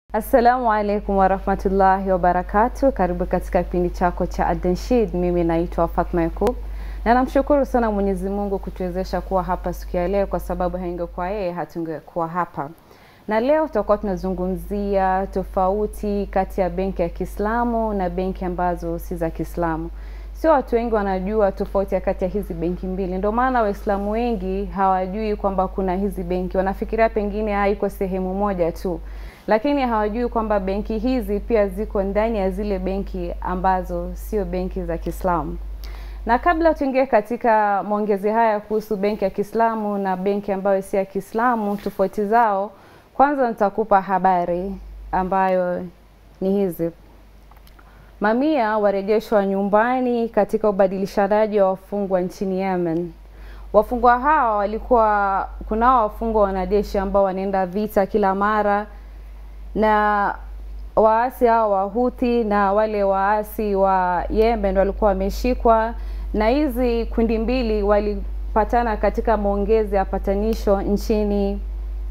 Assalamu alaikum warahmatullahi wabarakatu. Karibu katika kipindi chako cha Adanshid. Mimi naitwa Fatma Yakub na namshukuru sana Mwenyezi Mungu kutuwezesha kuwa hapa siku ya leo, kwa sababu haingekuwa yeye hatungekuwa hapa. Na leo tutakuwa tunazungumzia tofauti kati ya benki ya Kiislamu na benki ambazo si za Kiislamu. Sio watu wengi wanajua tofauti ya kati ya hizi benki mbili, ndio maana Waislamu wengi hawajui kwamba kuna hizi benki, wanafikiria pengine haiko sehemu moja tu lakini hawajui kwamba benki hizi pia ziko ndani ya zile benki ambazo sio benki za Kiislamu. Na kabla tuingie katika maongezi haya kuhusu benki ya Kiislamu na benki ambayo si ya Kiislamu, tofauti zao, kwanza nitakupa habari ambayo ni hizi. Mamia warejeshwa nyumbani katika ubadilishanaji wa wafungwa nchini Yemen. Wafungwa hawa walikuwa, kunao wafungwa wanajeshi ambao wanaenda vita kila mara na waasi hao wa Houthi na wale waasi wa Yemen walikuwa wameshikwa, na hizi kundi mbili walipatana katika maongezi ya patanisho nchini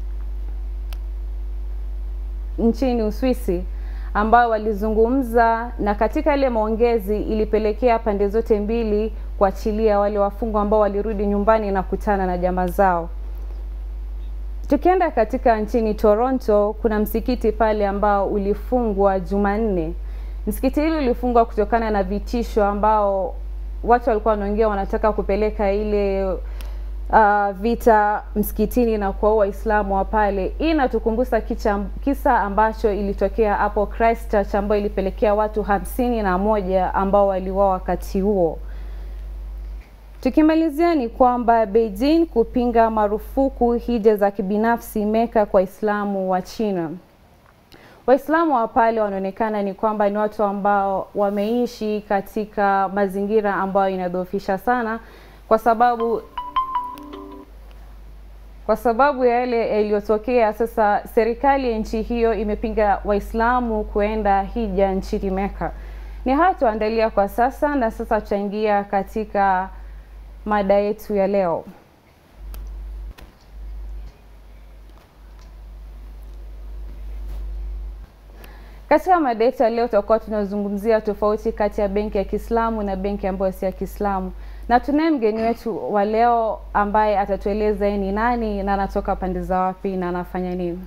nchini Uswisi ambao walizungumza, na katika ile maongezi ilipelekea pande zote mbili kuachilia wale wafungwa ambao walirudi nyumbani na kutana na jamaa zao. Tukienda katika nchini Toronto, kuna msikiti pale ambao ulifungwa Jumanne. Msikiti hili ulifungwa kutokana na vitisho ambao watu walikuwa wanaongea wanataka kupeleka ile uh, vita msikitini na kuwaua Waislamu wa pale. Hii inatukumbusha kisa ambacho ilitokea hapo Christchurch ambayo ilipelekea watu hamsini na moja ambao waliuawa wakati huo. Tukimalizia ni kwamba Beijing kupinga marufuku hija za kibinafsi Meka kwa Waislamu wa China. Waislamu wa pale wanaonekana ni kwamba ni watu ambao wameishi katika mazingira ambayo inadhoofisha sana, kwa sababu kwa sababu ya yale yaliyotokea. Sasa serikali ya nchi hiyo imepinga Waislamu kuenda hija nchini Meka. Ni haya tuandalia kwa sasa, na sasa tutaingia katika mada yetu ya leo. Katika mada yetu ya leo tutakuwa tunazungumzia tofauti kati ya benki ya Kiislamu na benki ambayo si ya Kiislamu, na tunaye mgeni wetu wa leo ambaye atatueleza yeye ni nani na anatoka pande za wapi na anafanya nini.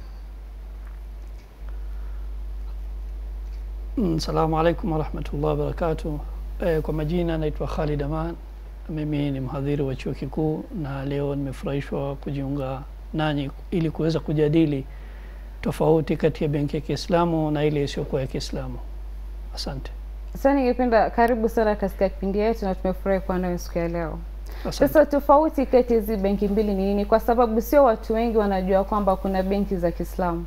Assalamu alaikum warahmatullahi wabarakatuh. Eh, kwa majina naitwa Khalid Aman mimi ni mhadhiri wa chuo kikuu na leo nimefurahishwa kujiunga nanyi ili kuweza kujadili tofauti kati ya benki ya Kiislamu na ile isiyokuwa ya Kiislamu. Asante. Sasa ningependa karibu sana katika kipindi yetu na tumefurahi kuwa nawe siku ya leo. Asante. Sasa tofauti kati ya hizi benki mbili ni nini? Kwa sababu sio watu wengi wanajua kwamba kuna benki za Kiislamu.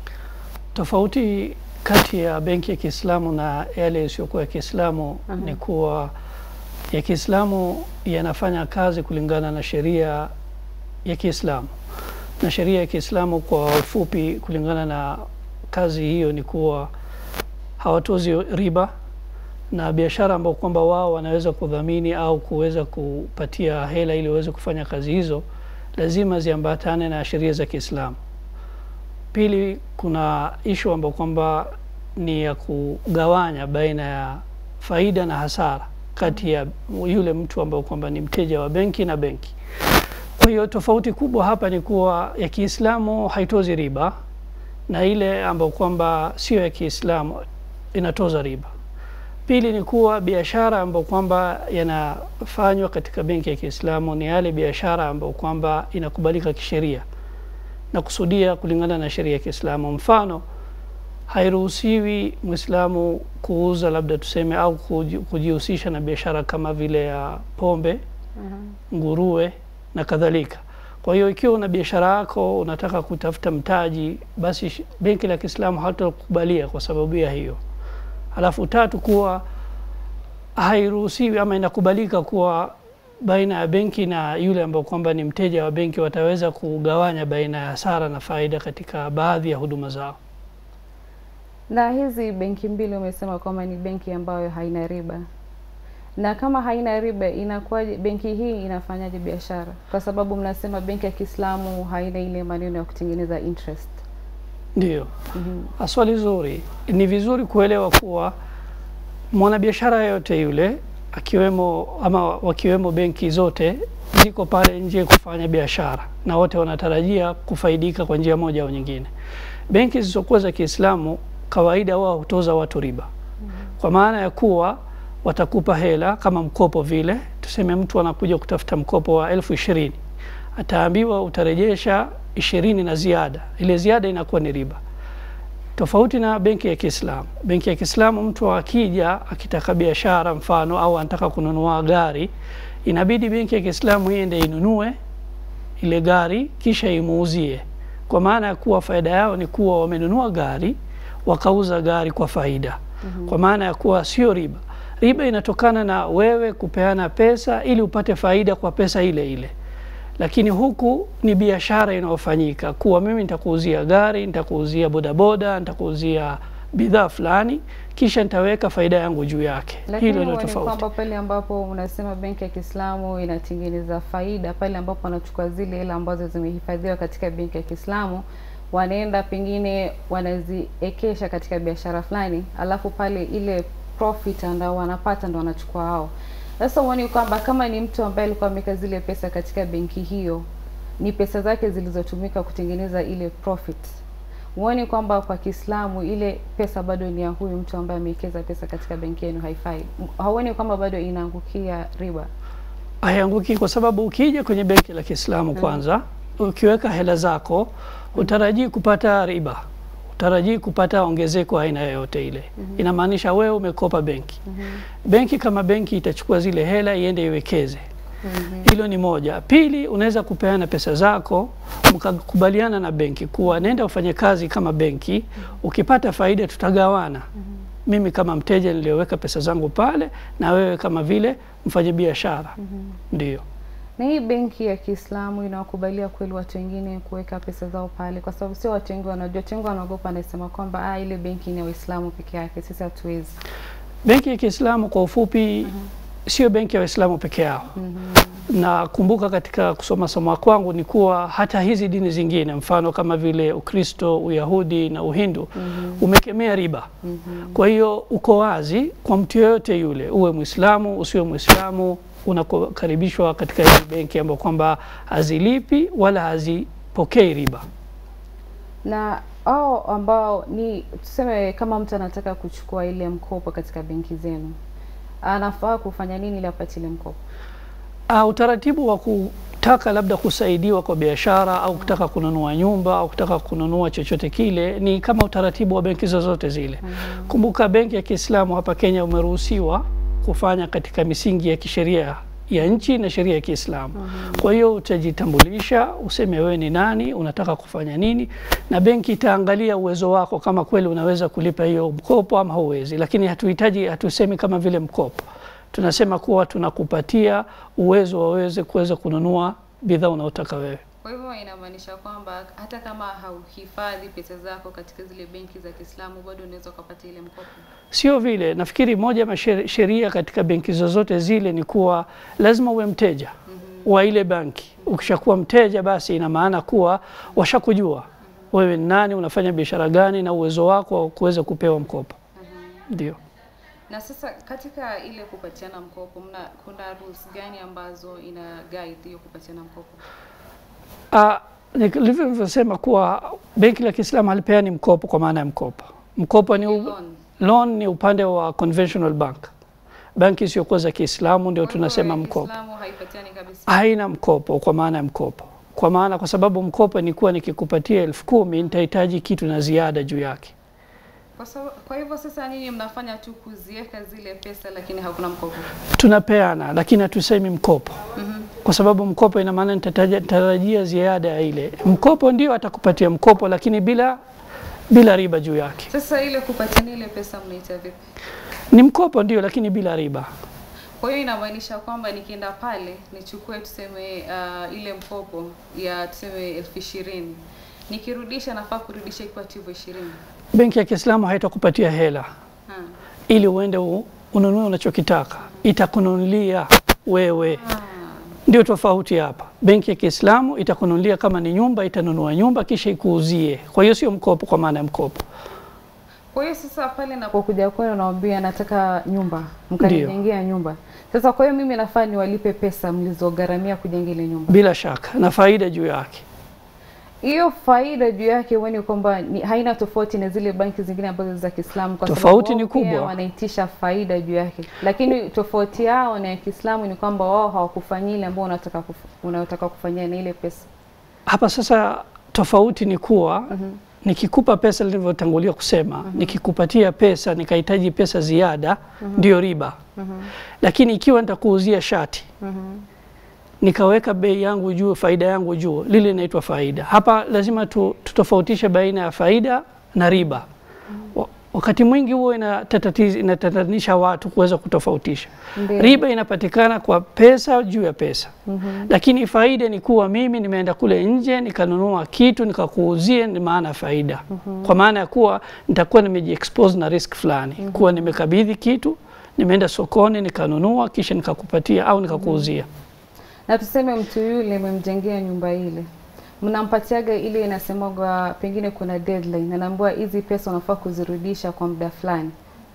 Tofauti kati ya benki ya Kiislamu na yale isiyokuwa ya Kiislamu Aha. ni kuwa ya Kiislamu yanafanya kazi kulingana na sheria ya Kiislamu, na sheria ya Kiislamu kwa ufupi, kulingana na kazi hiyo ni kuwa hawatozi riba na biashara ambao kwamba wao wanaweza kudhamini au kuweza kupatia hela ili waweze kufanya kazi hizo, lazima ziambatane na sheria za Kiislamu. Pili, kuna ishu ambao kwamba ni ya kugawanya baina ya faida na hasara kati ya yule mtu ambao kwamba ni mteja wa benki na benki. Kwa hiyo tofauti kubwa hapa ni kuwa ya Kiislamu haitozi riba na ile ambayo kwamba sio ya Kiislamu inatoza riba. Pili ni kuwa biashara ambayo kwamba yanafanywa katika benki ya Kiislamu ni yale biashara ambayo kwamba inakubalika kisheria na kusudia kulingana na sheria ya Kiislamu. Mfano, hairuhusiwi Mwislamu kuuza labda tuseme au kuji- kujihusisha na biashara kama vile ya pombe, nguruwe na kadhalika. Kwa hiyo ikiwa una biashara yako unataka kutafuta mtaji, basi sh- benki la Kiislamu hatakubalia kwa sababu ya hiyo. Halafu tatu, kuwa hairuhusiwi ama inakubalika kuwa baina ya benki na yule ambao kwamba ni mteja wa benki wataweza kugawanya baina ya hasara na faida katika baadhi ya huduma zao. Na hizi benki mbili umesema kwamba ni benki ambayo haina riba, na kama haina riba inakuwaje? Benki hii inafanyaje biashara? Kwa sababu mnasema benki ya Kiislamu haina ile maneno ya kutengeneza interest. Ndio. Swali zuri. Ni vizuri kuelewa kuwa mwanabiashara yote yule akiwemo ama wakiwemo benki zote ziko pale nje kufanya biashara na wote wanatarajia kufaidika kwa njia moja au nyingine. Benki zisizokuwa za Kiislamu kawaida wao hutoza watu riba, kwa maana ya kuwa watakupa hela kama mkopo vile. Tuseme mtu anakuja kutafuta mkopo wa elfu ishirini ataambiwa utarejesha ishirini na ziada, ile ziada inakuwa ni riba tofauti na benki ya Kiislamu. Benki ya Kiislamu mtu akija akitaka biashara mfano, au anataka kununua gari, inabidi benki ya Kiislamu iende inunue ile gari kisha imuuzie, kwa maana ya kuwa faida yao ni kuwa wamenunua gari wakauza gari kwa faida, kwa maana ya kuwa sio riba. Riba inatokana na wewe kupeana pesa ili upate faida kwa pesa ile ile lakini huku ni biashara inayofanyika kuwa mimi nitakuuzia gari, nitakuuzia bodaboda, nitakuuzia bidhaa fulani, kisha nitaweka faida yangu juu yake. Lakini Hilo ndio huwa ni tofauti. kwamba pale ambapo unasema benki ya Kiislamu inatengeneza faida, pale ambapo wanachukua zile hela ambazo zimehifadhiwa katika benki ya Kiislamu wanaenda pengine wanaziekesha katika biashara fulani, alafu pale ile profit ambao wanapata ndo wanachukua hao. Sasa huoni kwamba kama ni mtu ambaye alikuwa ameweka zile pesa katika benki hiyo, ni pesa zake zilizotumika kutengeneza ile profit, huoni kwamba kwa Kiislamu ile pesa bado ni ya huyu mtu ambaye amewekeza pesa katika benki yenu, haifai? Hauoni kwamba bado inaangukia riba? Haianguki kwa sababu ukija kwenye benki la Kiislamu kwanza, ukiweka hela zako utarajii kupata riba, utarajii kupata ongezeko aina yoyote ile. Inamaanisha wewe umekopa benki, benki kama benki itachukua zile hela iende iwekeze. Hilo ni moja. Pili, unaweza kupeana pesa zako mkakubaliana na benki kuwa nenda ufanye kazi kama benki, ukipata faida tutagawana. Mimi kama mteja niliyoweka pesa zangu pale, na wewe kama vile mfanye biashara. Ndio. Na hii benki ya Kiislamu inawakubalia kweli watu wengine kuweka pesa zao pale? Kwa sababu sio watu wengi wanajua, watu wengi wanaogopa, anasema kwamba ah, ile benki ni ya Waislamu peke yake, sisi hatuwezi. Benki ya Kiislamu kwa ufupi sio benki ya Waislamu peke yao. Na kumbuka katika kusoma somo kwangu ni kuwa hata hizi dini zingine mfano kama vile Ukristo, Uyahudi na Uhindu umekemea riba. Kwa hiyo uko wazi kwa mtu yeyote yule, uwe Muislamu usiwe Muislamu, unakaribishwa katika hii benki ambayo kwamba hazilipi wala hazipokei riba. Na hao ambao ni tuseme, kama mtu anataka kuchukua ile mkopo katika benki zenu, anafaa kufanya nini ili apate ile mkopo? Uh, utaratibu wa kutaka labda kusaidiwa kwa biashara au kutaka kununua nyumba au kutaka kununua chochote kile ni kama utaratibu wa benki zozote zile. Kumbuka benki ya Kiislamu hapa Kenya umeruhusiwa kufanya katika misingi ya kisheria ya nchi na sheria ya Kiislamu. Kwa hiyo utajitambulisha, useme wewe ni nani, unataka kufanya nini, na benki itaangalia uwezo wako kama kweli unaweza kulipa hiyo mkopo ama huwezi. Lakini hatuhitaji, hatusemi kama vile mkopo tunasema kuwa tunakupatia uwezo waweze kuweza kununua bidhaa unaotaka wewe. Kwa hivyo inamaanisha kwamba hata kama hauhifadhi pesa zako katika zile benki za Kiislamu bado unaweza ukapata ile mkopo. Sio vile, nafikiri moja ya sheria katika benki zozote zile ni kuwa lazima uwe mteja wa ile benki. Ukishakuwa mteja, basi ina maana kuwa washakujua wewe ni nani, unafanya biashara gani, na uwezo wako wa kuweza kupewa mkopo. Ndio. Na sasa katika ile kupatiana mkopo mna, kuna rules gani ambazo ina guide hiyo kupatiana mkopo? Ah, nilivyosema kuwa benki la Kiislamu halipeani mkopo kwa maana ya mkopo. Mkopo ni u, Loan. loan ni upande wa conventional bank. Benki isiyokuwa za Kiislamu ndio Kwa hivyo tunasema ya mkopo. Kiislamu haipatiani kabisa. Haina mkopo kwa maana ya mkopo, kwa maana kwa sababu mkopo ni kuwa nikikupatia elfu kumi nitahitaji kitu na ziada juu yake. Kwa, sababu, kwa hivyo sasa nyinyi mnafanya tu kuziweka zile pesa lakini hakuna mkopo. Tunapeana lakini hatusemi mkopo kwa sababu mkopo ina maana nitarajia ziada ya ile mkopo. Ndio atakupatia mkopo, lakini bila bila riba juu yake. Sasa ile kupatiana ile pesa mnaita vipi? Ni mkopo ndio, lakini bila riba. Kwa hiyo inamaanisha kwamba nikienda pale nichukue tuseme uh, ile mkopo ya tuseme elfu ishirini nikirudisha nafaa kurudisha ikiwa tu hivyo ishirini. Benki ya Kiislamu haitakupatia hela Ha. ili uende u- ununue unachokitaka, itakununulia wewe. Ah. Ndio tofauti hapa. benki ya Kiislamu itakununulia kama ni nyumba, itanunua nyumba kisha ikuuzie. Kwa hiyo sio mkopo kwa maana ya mkopo. Kwa hiyo sasa pale napokuja kwenu naambia nataka nyumba, mkanijengea nyumba. Sasa kwa hiyo mimi nafaa niwalipe pesa mlizogharamia kujenga ile nyumba. Bila shaka na faida juu yake. Hiyo faida juu yake huoni kwamba ni- haina tofauti na zile banki zingine ambazo za Kiislamu kwa Tofauti sababu ni wao pia kubwa. wanaitisha faida juu yake, lakini tofauti yao na ya Kiislamu ni kwamba wao hawakufanyia ile ambao unataka kuf, unayotaka kufanyia na ile pesa. Hapa sasa tofauti ni kuwa nikikupa pesa nilivyotangulia kusema, nikikupatia pesa nikahitaji pesa ziada, ndiyo riba. Lakini ikiwa nitakuuzia shati nikaweka bei yangu juu, faida yangu juu, lile inaitwa faida. Hapa lazima tu, tutofautishe baina ya faida na riba. Wa- Wakati mwingi huo inatatatiza inatatanisha watu kuweza kutofautisha. Ndio. Riba inapatikana kwa pesa juu ya pesa, lakini faida ni kuwa mimi nimeenda kule nje nikanunua kitu nikakuuzie, ni maana ya faida, kwa maana ya kuwa nitakuwa nimejiexpose na risk fulani, kuwa nimekabidhi kitu, nimeenda sokoni nikanunua, kisha nikakupatia au nikakuuzia. Na tuseme mtu yule mmemjengea nyumba ile, mnampatiaga ile inasemagwa, pengine kuna deadline, anaambiwa hizi pesa unafaa kuzirudisha kwa muda fulani.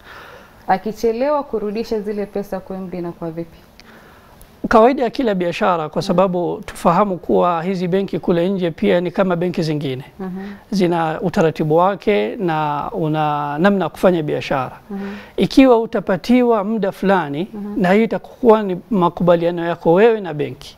Akichelewa kurudisha zile pesa, kwa muda inakuwa vipi? Kawaida ya kila biashara, kwa sababu tufahamu kuwa hizi benki kule nje pia ni kama benki zingine, zina utaratibu wake na una namna ya kufanya biashara. Ikiwa utapatiwa muda fulani, na hiyo itakuwa ni makubaliano yako wewe na benki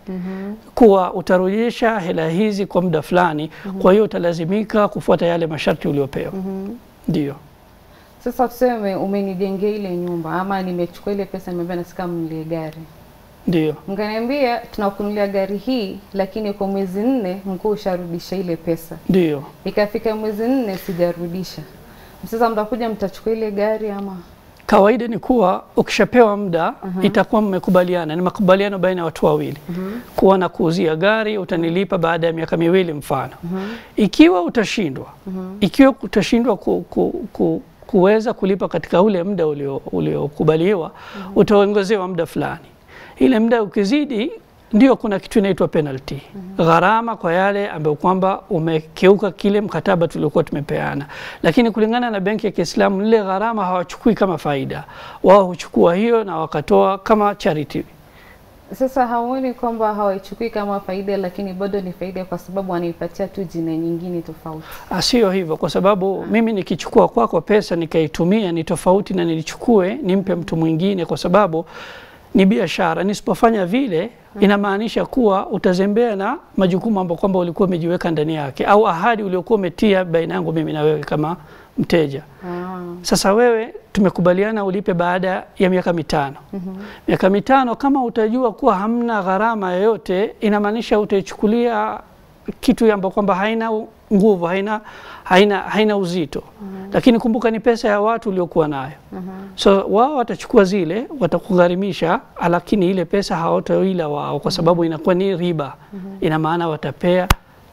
kuwa utarudisha hela hizi kwa muda fulani, kwa hiyo utalazimika kufuata yale masharti uliopewa. Ndio. Sasa tuseme umenijengea ile nyumba ama nimechukua ile pesa, nimeambia nataka mnunulie gari, Ndio. mkaniambia tunakununulia gari hii, lakini kwa mwezi nne mkuu usharudisha ile pesa. Ndio. Ikafika mwezi nne sijarudisha, sasa mtakuja mtachukua ile gari ama? Kawaida ni kuwa ukishapewa muda itakuwa mmekubaliana, ni makubaliano baina ya watu wawili kuwa na kuuzia gari utanilipa baada ya miaka miwili mfano. Ikiwa utashindwa ikiwa utashindwa ku, ku, ku, kuweza kulipa katika ule muda ulio- uliokubaliwa utaongezewa muda fulani. Ile muda ukizidi, ndio kuna kitu inaitwa penalty, gharama kwa yale ambayo kwamba umekeuka kile mkataba tuliokuwa tumepeana. Lakini kulingana na benki ya Kiislamu, lile gharama hawachukui kama faida, wao huchukua hiyo na wakatoa kama charity. Sasa hauoni kwamba hawaichukui kama faida, lakini bado ni faida kwa sababu wanaipatia tu jina nyingine tofauti? Ah, Sio hivyo, kwa sababu mimi nikichukua kwako pesa nikaitumia ni tofauti na nilichukue nimpe mtu mwingine, kwa sababu ni biashara. Nisipofanya vile, inamaanisha kuwa utazembea na majukumu ambayo kwamba ulikuwa umejiweka ndani yake, au ahadi uliokuwa umetia baina yangu mimi na wewe kama mteja. Ah. Sasa wewe tumekubaliana ulipe baada ya miaka mitano. Miaka mitano kama utajua kuwa hamna gharama yoyote, inamaanisha utaichukulia kitu ambacho kwamba haina u- nguvu, haina, haina, haina uzito. Lakini kumbuka ni pesa ya watu uliokuwa nayo. So wao watachukua zile, watakugharimisha, lakini ile pesa hawataila wao, kwa sababu inakuwa ni riba. Ina maana watapea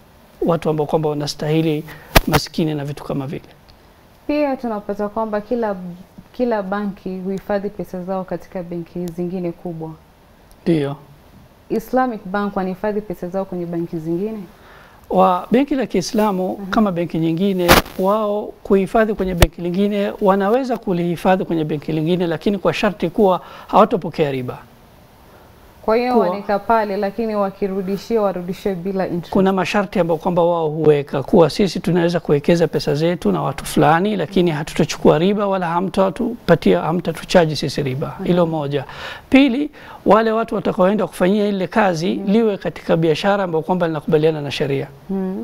watu ambao kwamba wanastahili, maskini na vitu kama vile. Pia tunapata kwamba kila kila banki huhifadhi pesa zao katika benki zingine kubwa. Ndio. Islamic Bank wanahifadhi pesa zao kwenye banki zingine? wa benki la Kiislamu kama benki nyingine, wao kuhifadhi kwenye benki lingine wanaweza kulihifadhi kwenye benki lingine, lakini kwa sharti kuwa hawatopokea riba. Kwa hiyo Kuwa- wanaeka pale, lakini wakirudishia warudishie bila interest. Kuna masharti ambayo kwamba wao huweka kuwa sisi tunaweza kuwekeza pesa zetu na watu fulani, lakini hatutachukua riba wala hamtatupatia hamtatuchaji sisi riba. Hilo moja. Pili, wale watu watakaoenda kufanyia ile kazi liwe katika biashara ambayo kwamba linakubaliana na sheria. Mm.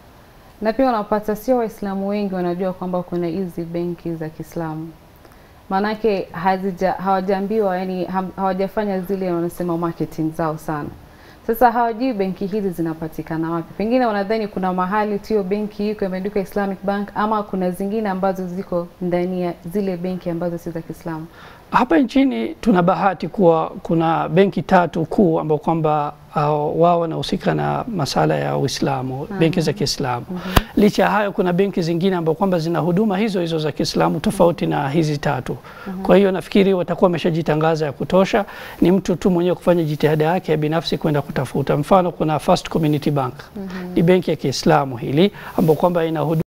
Na pia unapata sio Waislamu wengi wanajua kwamba kuna hizi benki za Kiislamu, maanake hazija hawajaambiwa, yani ham- hawajafanya zile wanasema marketing zao sana. Sasa hawajui benki hizi zinapatikana wapi. Pengine wanadhani kuna mahali tu hiyo benki iko imeandikwa Islamic Bank, ama kuna zingine ambazo ziko ndani ya zile benki ambazo si za Kiislamu. hapa nchini tuna bahati kuwa kuna benki tatu kuu ambao kwamba uh, wao wanahusika na masala ya Uislamu, benki za Kiislamu. Licha ya hayo, kuna benki zingine ambao kwamba zina huduma hizo hizo za Kiislamu tofauti na hizi tatu. Kwa hiyo nafikiri watakuwa wameshajitangaza ya kutosha, ni mtu tu mwenyewe kufanya jitihada yake ya binafsi kwenda kutafuta. Mfano, kuna First Community Bank ni benki ya Kiislamu hili ambao kwamba ina huduma